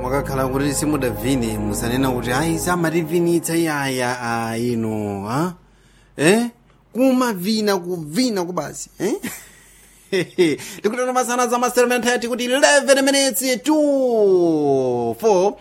mwakakhala kuti simudavini musanena kuti ayi samativinitsa iyaya a ino ha eh kumavina kuvina kubasi eh tikutana masana za maserementati kuti 11 minutes to 4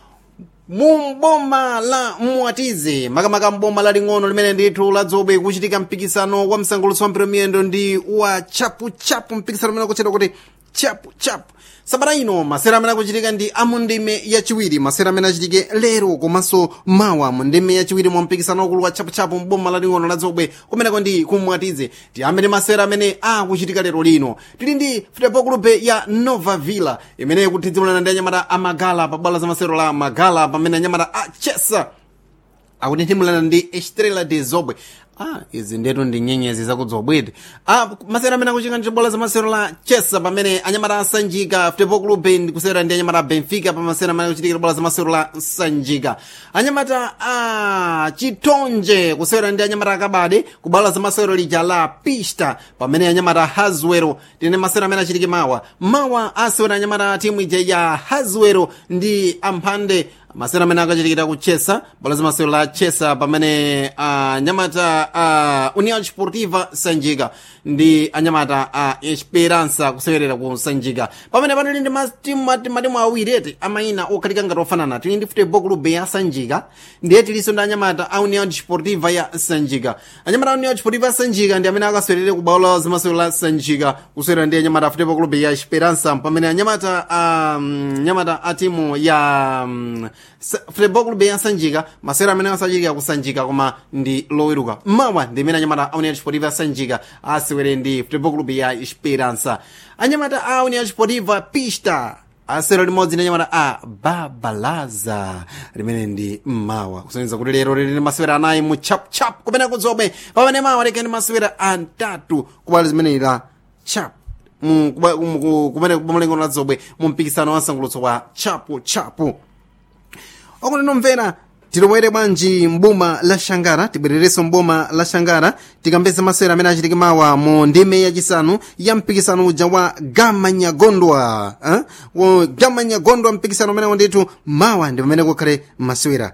mumboma la mwatize makamaka mboma laling'ono limene ndithu ladzobe kuchitika mpikisano wa msangulutso wa mpira miyendo ndi wa chapuchapu mpikisano umene akutchedwa kuti chapuchapu sabata ino masera amene akuchitika ndi amundime yachiwiri masera amene achitike lero komanso mawa mundime yachiwiri mwa mpikisano wakulu wa chapuchapu mboma laling'ono ladzobwe kumeneko ndi kumwatize tiyambe masera amene akuchitika lero lino tili ndi futebol clube ya nova villa imene ikuthidzimulana ndi anyamata amagala pa bwalo la masero la magala pamene anyamata a chesa akutinthimulana ndi estrela de zobwe ah izi ndetu ndi nyenyezi zakudzobwete ah masera amene akuchitika ndi bola za masero la chesa pamene anyamata asanjika futebol clube ndikusera ndi anyamata a benfica pa masera amene akuchitikira bola za masero la sanjika anyamata a chitonje kusera ndi anyamata akabade ku bola za masero lija la pista pamene anyamata haswero tine masera amene achitike mawa mawa asewera anyamata a timu ija ya haswero ndi amphande masera amene akachitikira ku chesa bola za masero la chesa pamene anyamata a union sportiva sanjika ndi anyamata a esperança kusewerera ku sanjika pamene panali ndi matimu matimu awiri eti amayina okhalika ngati ofanana tili ndi futebol club ya sanjika ndiye tilinso ndi anyamata a union sportiva ya sanjika anyamata a union sportiva ya sanjika ndi amene akasewerere ku bola za masero la sanjika kusewera ndi anyamata a futebol club ya esperança pamene anyamata a anyamata a timu ya um, futebol club ya sanjika masera amene asachitika kusanjika koma ndi loweruka mawa ndi imene anyamata a union sportiva ya sanjika asewere ndi futebol club ya esperança anyamata a union sportiva pista asero limodzi ndi anyamata a babalaza limene ndi mmawa kusonyeza kuti lero lili ndi masewera anayi mu chapchap kumene kudzobe pamene mawa leke ndi masewera atatu kubali zimene la chap kumene kumalengo la dzobwe mu mpikisano wa msangulutso wa chapu chapu okuti tilowere bwanji mboma la shangara tibwererenso mboma la shangara tikambeza masewera amene achitike mawa mu ndime yachisanu ya mpikisano uja wa gamanyagondwa eh? gamanyagondwa mpikisano umenewo ndithu mawa ndi pamene kukhale masewera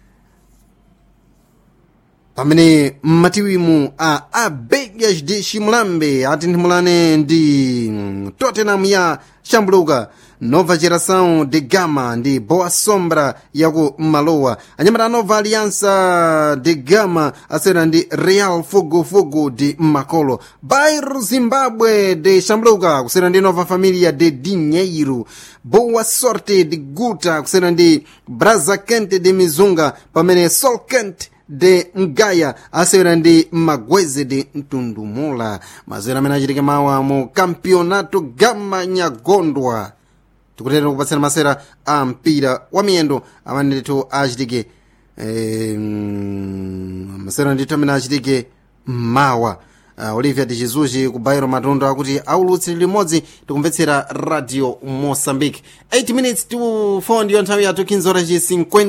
pamene mmatiwimu a abegas de chimulambe atinthimulane ndi tottenham ya chambuluka nova geração de gama ndi boa sombra yaku malowa anyamata a nova aliança de gama asera ndi real fogofogo de makolo bairro zimbabwe de chambuluka kusera ndi nova família de dinheiro boa sorte de guta kusera ndi braza quente de mizunga pamene sol quente de ngaya asewera ndi magweze de mtundumula masewera amene achitike mawa mu campeonato gama nyagondwa tikutera kupatsana masewera a mpira wa miyendo amene ndithu achitike e, masewera ndithu amene achitike mawa uh, olivia de jesus ku bairo matundu akuti aulutsi limodzi tikumvetsera radio moçambique 8 minutes to 4 ndiyo nthawi yathu 15 horas ci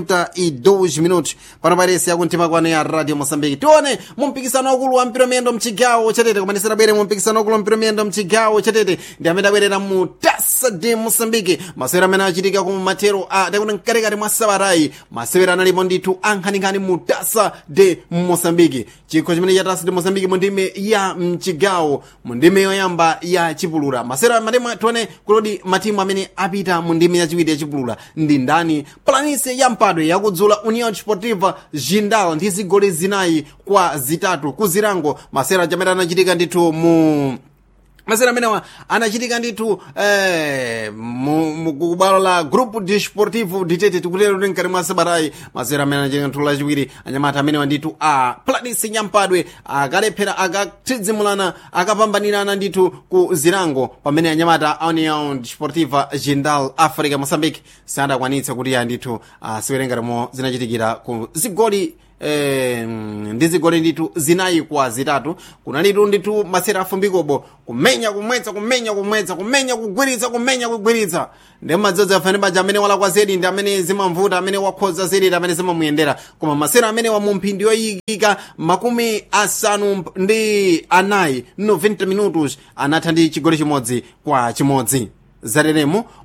52 minutos pano pairesi yakumtima kwano ya radio moçambique tione mu mpikisano wakulu wa mpira miyendo mchigawo chatete kumanisira bwere mu mpikisano wakulu wa mpira miyendo mchigawo chatete ndi amene abwerera mu tasa de moçambique masewera amene achitika ku matero a takuti mkatikati mwa sabatayi masewera analipo ndithu ankhaninkhani mu tasa de moçambique chikho chimene cha tasa de moçambique mu ndime ya mchigawo mu ndime yoyamba ya chipulula masewera matimu tione kulodi matimu amene apita mu ndime yachiwiri ya chipulula ndi ndani planise ya mpadwe yakudzula union sportiva jindal ndi zigoli zinayi kwa zitatu ku zirango masewera chamene anachitika ndithu mu masewera amenewa anachitika ndithu eh, kubwalo la grupo desportivo ditete tikutero kuti mkati mwa sabatayi masewera amene anachitika ndithu lachiwiri anyamata amenewa ndithu a planisi nyampadwe akalephera akathidzimulana akapambanirana ndithu ku zirango pamene anyamata a union desportiva jindal africa moçambique sadakwanitsa kuti ya ndithu asewere ngatimo zinachitikira ku zigoli Eh, ndi zigoli ndithu zinayi kwa zitatu kunalitu ndithu masera afumbikobo kumenya kumwetsa kumenya kumwetsa kumenya kugwiritsa kumenya kugwiritsa ndi madzodzi afane baja amene walakwa zedi ndi amene zimamvuta amene wakhoza zedi ndi amene zimamuyendera koma masera amene wa mu mphindi yoyikika makumi asanu ndi anayi 90 minutos anatha ndi chigoli chimodzi kwa chimodzi zateremo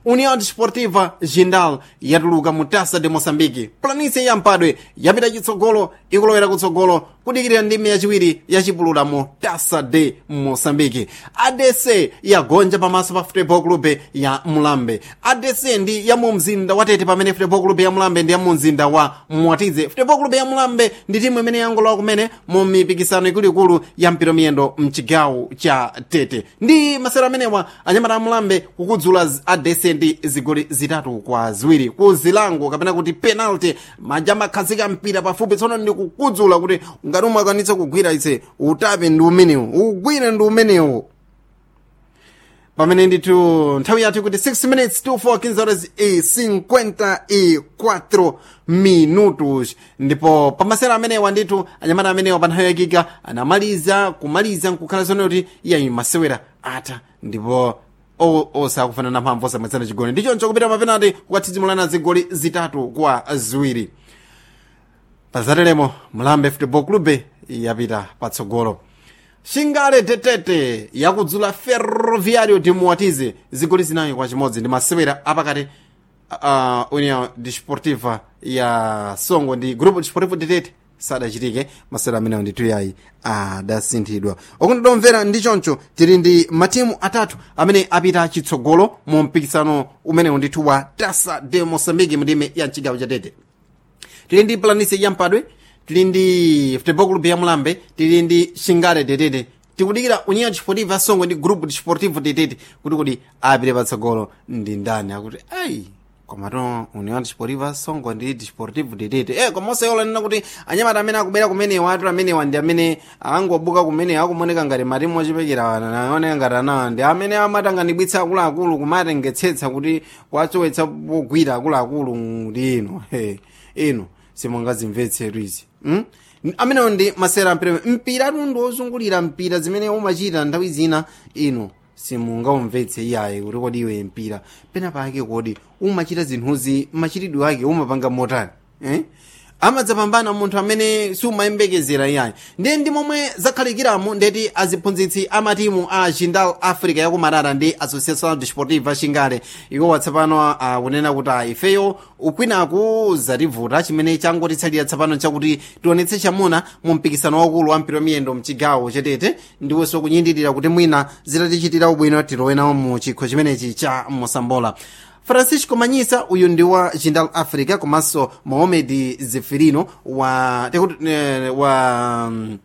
união desportiva jindal yatuluka mu tasa de moçambique planície ya mpadwe yapita chitsogolo ikulowera kutsogolo kudikirira ndime yachiwiri yachipulula mu tasa de moçambique adc yagonja pamaso pa futebol club ya mulambe adc ndi ya mu mzinda wa tete pamene futebol club ya mulambe ndi ya mu mzinda wa mwatize futebol club ya mulambe ndi timu imene yangolowa kumene mu mipikisano ikuluikulu ya mpira miyendo mchigawo cha tete ndi masero amenewa anyamata a mulambe kukudzula adc ndi zigoli zitatu kwa ziwiri ku zilango kapena kuti penalty manja amakhazika mpira pafupi tsono ndi kukudzula kuti ngati umwe akwanitsa kugwira ise utape ndi umenewu ugwire ndi umenewu pamene ndithu nthawi yathu kuti 6 minutes to 4 15 horas e 54 minutos ndipo pamasera amenewa ndithu anyamata amenewa pa nthawi yakika anamaliza kumaliza nkukhala zone kuti iyayi masewera atha ndipo osakufanana mphamvu osamwetsana chigoli ndichoncho kupita mapenati kukathizimulana zigoli zitatu kwa ziwiri pazatelemo mulambe football club yapita patsogolo shingale tetete yakudzula ferroviario de muwatize zigoli zinayi kwa chimodzi ndi masewera apakati uh, união desportiva ya songo ndi grupo desportivo tetete sadachitike masewera amenewo ndithu yayi adasinthidwa okundidomvera ndi choncho tili ndi matimu atatu amene apita chitsogolo mu mpikisano umenewu ndithu wa tasa de moçambique mndime ya mchigawo cha tete tili ndi planície ya mpadwe tili ndi futebol club ya mulambe tili ndi shingale tetete tikudikira união desportiva songo ndi grupo desportivo tetete kuti kuti apite patsogolo ndi ndani akuti ayi komato união desportiva songo ndi desportivo tetete e koma osayola nena kuti anyamata amene akubera kumenewa atu amenewa ndi amene angobuka kumenewa akumoneka ngati matimu ochepekera anaoneka ngati anawa ndi amene amatanganibwitsa akuluakulu kumatengetsetsa kuti kuwachowetsa pogwira akuluakulu ndi ino ino simungazimvetsetu izi hmm? amenewo ndi masera mpira mpira tundu ozungulira mpira zimene umachita nthawi zina ino simungaumvetse iyayi kuti kodi iwe mpira pena pake kodi umachita zinthuzi machitidwe ake umapanga motani eh? amadzapambana munthu amene sumayembekezera iyayi ndiye ndi momwe zakhalikiramo ndeti aziphunzitsi amatimu a jindal africa yakumarara ndi associação desportiva xingale iwo watsapano akunena kuti ifeyo ukwinaku zativuta chimene changotitsalira tsapano chakuti tionetse chamuna mu mpikisano wakulu wa mpira miyendo mchigawo chetete ndiwonso kunyindirira kuti mwina zitatichitira ubwino tilowenawo mu chikho chimenechi cha mosambola francisco manyisa uyu ndi wa jindal africa komanso mohamed zefirino wa tekuti eh, wa um,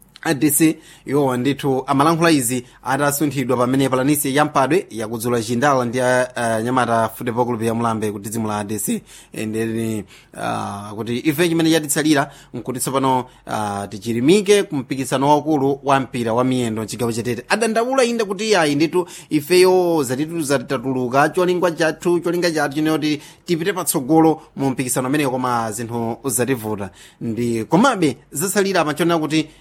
adc iwowa ndithu amalankhula izi atasunthidwa pamene palanisi ya mpadwe yakudzula jindal ndi uh, nyamata football club ya mulambe kuti dzimu la adc ndeni uh, kuti ife chimene chatitsalira nkuti tsopano uh, tichirimike ku mpikisano waukulu wa mpira wa miyendo mchigawo chetete adandaula inde kuti yayi ndithu ifeyo zatitu zatatuluka cholinga chathu cholinga chathu chinoti tipite patsogolo mu mpikisano ameneyo koma zinthu zativuta ndi komabe zasalira amachonera kuti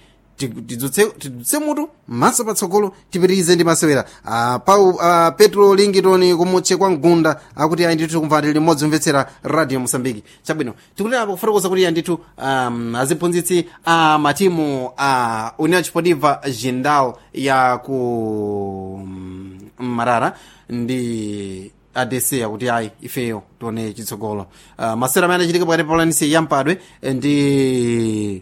tidzutse mutu maso patsogolo tipitirize ndi masewera uh, pau uh, petro lingitoni kumutche kwa mgunda akuti ayi ndithu kumvati limodzi umvetsera radio mosambiki chabwino tikuterapo kufotokoza kuti ayi ndithu um, aziphunzitsi a uh, matimu a uh, união desportiva jindal ya ku um, marara ndi adc akuti ayi ifeyo tione chitsogolo uh, masewera amene achitika pakati pa palanisi ya mpadwe ndi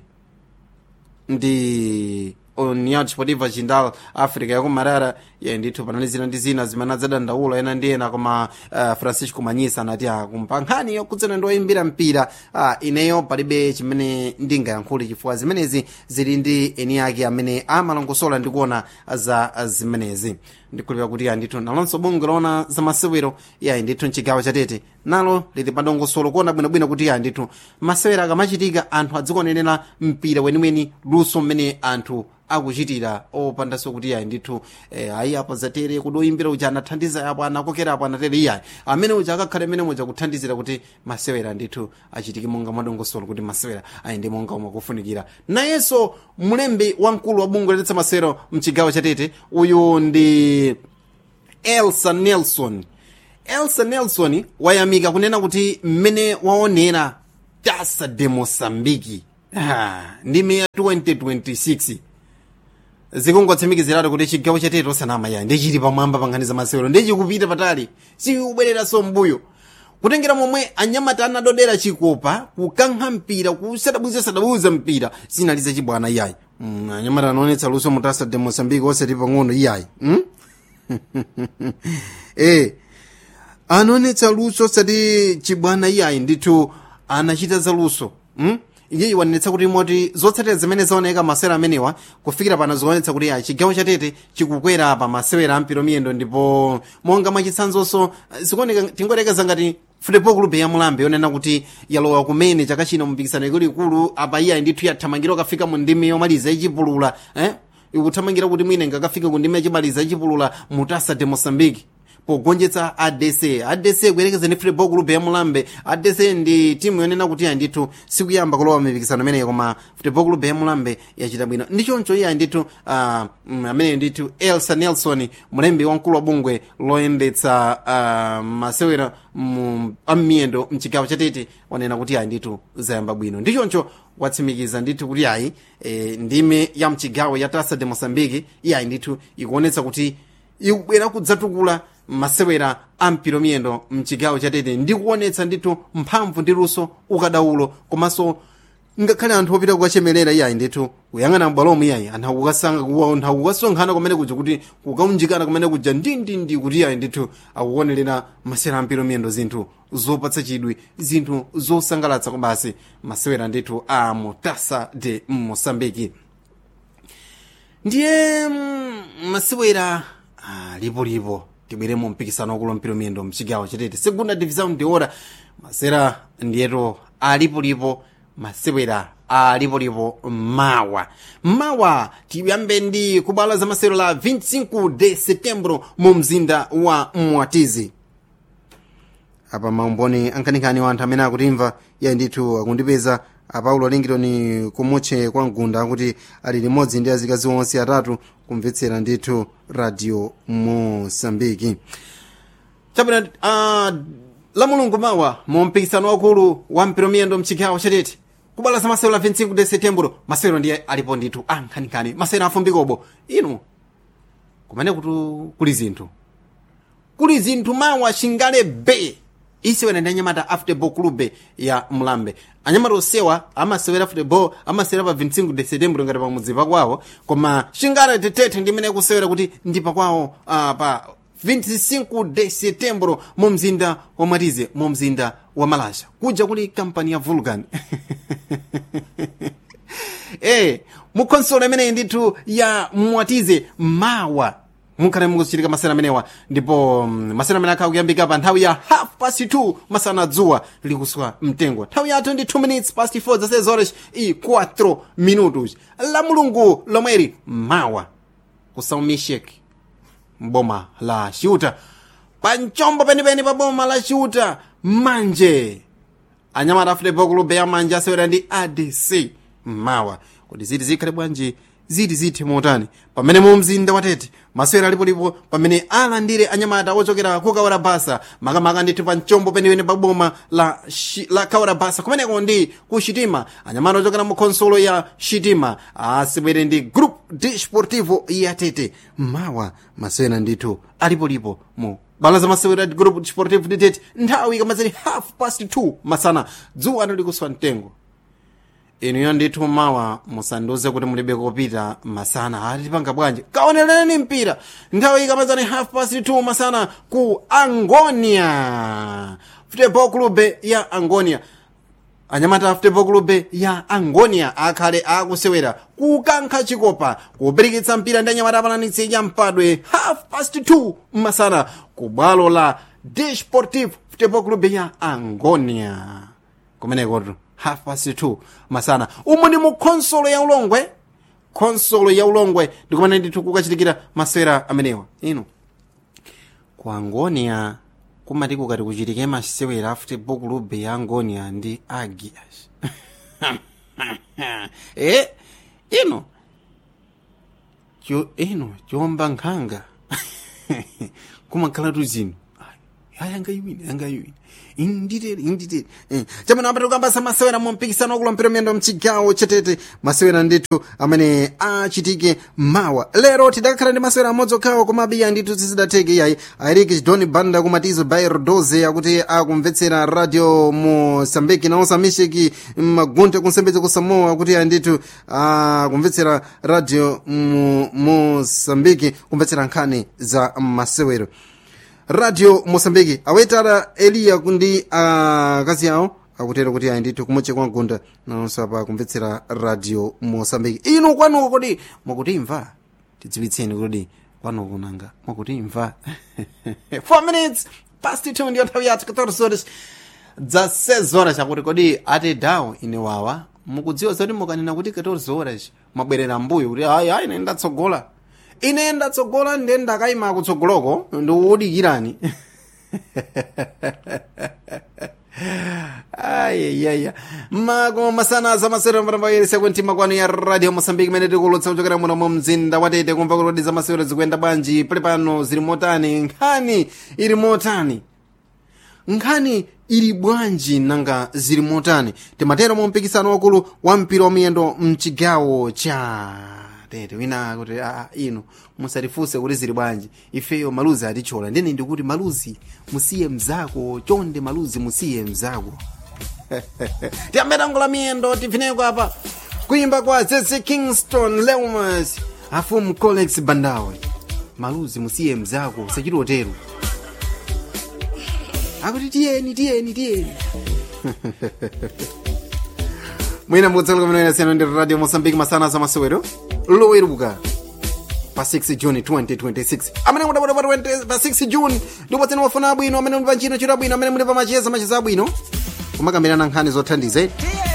ndi união desportiva jindal africa yakumarara ye ndithu panali zina ndi zina zimene adzadandaula ena ndi ena koma uh, francisco manyisa anati akumpa nkhani yokudzana ndi oyimbira mpira uh, ineyo palibe chimene ndingayankhule chifukwa zimenezi zili ndi eni ake amene amalongosola ndi kuona za zimenezi ndikhulupira kuti ndithu nalonso bungwe loona za masewero yayi ndithu mchigawo chatete nalo lili padongosolo kuona bwinobwino kuti yayi ndithu masewero akamachitika anthu adzikuonera mpira weniweni luso mmene anthu akuchitira opandanso kuti yayi ndithu eh, ayi apo zatere kuti oyimbira uja anathandiza apo anakokera apo anatere iyayi amene uja akakhale mmene muja kuthandizira kuti masewera ndithu achitike monga mwadongosolo kuti masewera ayende monga omwe kufunikira nayenso mlembi wamkulu wa bungwe loletsa masewero mchigawo chatete uyu ndi elsa nelson elsa nelson wayamika kunena kuti mmene waonera tasa de mosambiki ah, ndime ya 2026 zikungotsimikiziratu kuti chigawo chatete osanama yayi ndichili pamwamba pa nkhani za masewero ndichikupita patali sikubwereranso mbuyo kutengera momwe anyamata anadodera chikopa kukankha mpira kusadabwizasadabwiza mpira zinali zachibwana iyayi mm, anyamata anaonetsa luso mutasa de mosambike osati pang'ono iyayi mm? eh anaonetsa luso osati chibwana iyayi ndithu anachita za luso mm? iyeyi wanenetsa kuti moti zotsatira zimene zaoneka masewera amenewa kufikira pano zikuonetsa kuti ya chigawo chatete chikukwera pa masewera ampiro miyendo ndipo monga mwachitsanzonso zikuoneka tingoyerekeza ngati football club ya mulambe yonena kuti yalowa kumene chaka chino mpikisano ikuluikulu apa iyayi ndithu yathamangira ukafika mu ndimi yomaliza ichipulula eh? ikuthamangira kuti mwine ngakafika ku ndimi yachimaliza ichipulula mutasa de mosambiki pogonjetsa adc adc kuyerekeza ndi football club ya mulambe adc ndi timu yonena kuti yayi ndithu sikuyamba kulowa mipikisano imeneyi koma football club ya mulambe yachita bwino ndichoncho iyayi ndithu uh, amene ndithu elsa nelson mlembi wamkulu wa bungwe loyendetsa uh, masewera am'miyendo mchigawo chatete wanena kuti yayi ndithu zayamba bwino ndichoncho watsimikiza ndithu kuti yayi e, ndime ya mchigawo ya tasa de mosambiki iyayi ndithu ikuonetsa kuti ikubwera kudzatukula masewera ampiro miyendo mchigawo chatete ndikuonetsa ndithu mphamvu ndi luso ukadaulo komanso ngakhale anthu opita kukachemerera iyayi ndithu kuyang'ana m'bwalomo iyayi anthu akukasonkhana kumene kuja kuti kukaunjikana kumene kuja ndindindi kuti iyayi ndithu akuonerera masewera ampiro miyendo zinthu zopatsa chidwi zinthu zosangalatsa kobasi masewera ndithu a mutasa de mosambiki ndiye masewera lipolipo tibwere mu mpikisano wakulu mpiro miyendo mchigawo chatete segunda division ndi ora masera ndiyeto alipolipo masewera alipolipo mawa mawa tiyambe ndi kubwalo za masewero la 25 de setembro mu mzinda wa mwatizi apa maumboni ankhaninkhani wa anthu amene akutimva iye ndithu akundipeza apaulo lingitoni kumutche kwa mgunda akuti ali limodzi ndi azikazi onse atatu kumvetsera ndithu radio mosambiki chabwino uh, la mulungu mawa mu mpikisano wakulu wa mpiro miyendo mchigawo chatete kubwalo za masewero la 25 de setembro masewero ndiye alipo ndithu ankhaninkhani masewero afumbikobo inu kumene kuti kuli zinthu kuli zinthu mawa chingale be isiwena ndi anyamata a football club ya mlambe anyamata osewa amasewera football amasewera pa 25 de setembro ngati pamudzi pakwawo koma chingale tetete ndimene kusewera kuti ndi pakwawo uh, pa 25 de setembro mu mzinda wa mwatize mu mzinda wa malasha kuja kuli kampani ya vulcan eh mukhonsolo imeneyi ndithu ya mwatize mawa mukhale mukuchitika masana amenewa ndipo um, masana amene akhala kuyambika pa nthawi ya half past 2 masana dzuwa likuswa mtengo nthawi ya 22 minutes past 4 zasez horas e 4 minutos la mulungu lomweri mawa ku saumishek mboma la xiuta pa mchombo penipeni pa boma la xiuta manje anyamata football club ya manje asewera ndi adc mawa kuti ziti zikhale bwanji ziti zithe motani pamene mu mzinda watete masewera alipolipo pamene alandire anyamata ochokera ku kawarabasa makamaka ndithu pa mchombo penipeni pa boma la, shi, la kawarabasa kumeneko ndi ku shitima anyamata ochokera mu khonsolo ya shitima asewere ndi group de sportivo ya tete mawa masewera ndithu alipolipo mu bala za masewera group sportivo de tete nthawi ikamaziri half past 2 masana dzuwa likuswa mtengo inuyo ndithu mawa musandiuze kuti mulibe kopita masana atipanga bwanji kaonereni mpira nthawi ikamazani half past 2 masana ku angonia football club ya angonia anyamata football club ya angonia akhale akusewera kukankha chikopa kupirikitsa mpira ndi anyamata apalanitsi ya mpadwe half past 2 masana ku bwalo la desportive football club ya angonia kumenekotu half past 2 masana umu ndi mu khonsolo ya ulongwe khonsolo ya ulongwe ndikumene ndithu kukachitikira masewera amenewa ino ku angonia kumati kukati kuchitike masewera football club ya angonia ndi agias e ino cho ino chomba nkhanga kumakhalatu zino ayi angayiwine angayiwine inditere inditere eh. chamene apita kukambasa masewera mu mpikisano wakulumpira miyendo mchigawo chetete masewera ndithu amene achitike mawa lero tidakhala ndi masewera amodzi okhawo komabe iya ndithu zizidatheke iyayi airiki chidoni banda kumatizo bairo 12 akuti akumvetsera radio mosambiki naonso amisheki magunte kunsembedza ku samoa akuti iya ndithu akumvetsera radio mu mosambiki kumvetsera nkhani za masewero radio mosambiki awetala eliya ndi akazi awo akutero kuti ayi ndithu kumweche kwa mgunda nawonso apa kumvetsera radio mosambiki inu kwanuko kodi mwakutimva tidziwitseni kodi kwanuko nanga mwakutimva 4 minutes past 2 ndiyo nthawi yathu 14 horas dza 6 horas akuti kodi ati dawo ine wawa mukudziwa zoti mukanena kuti 14 horas mwabwerera mbuyo kuti ayi ayi ine ndatsogola ine ndatsogola ndiye ndakayima kutsogoloko ndikuwudikirani ayayaya mako masana za masewero mbarambayeresa kwentima kwanu ya radio mosambiki imene tikulutsa kuchokera muno mu mzinda watete kumva kuti za masewero zikuyenda bwanji pali pano zili motani nkhani ili motani nkhani ili bwanji nanga zili motani timatero mu mpikisano wakulu wa mpira wa miyendo mchigawo cha tete wina kuti a inu musatifunse kuti zili bwanji ifeyo maluzi atichola ndene ndikuti maluzi musiye mzako chonde maluzi musiye mzako tiyambe tango la miyendo tifineko apa kuimba kwa zeze kingston leumas afumu colex bandawe maluzi musiye mzako usachitotero akuti tiyeni tiyeni tiyeni mwina mutsaluka mene siyana ndi radio mosambiki masana za masewero loweruka pa 6 juni 2026 amene mudabwera pa 20 pa 6 juni ndipo tsene wafuna abwino amene muli pa ntchito ntchito abwino amene muli pa macheza macheza abwino kumakambirana nkhani zothandiza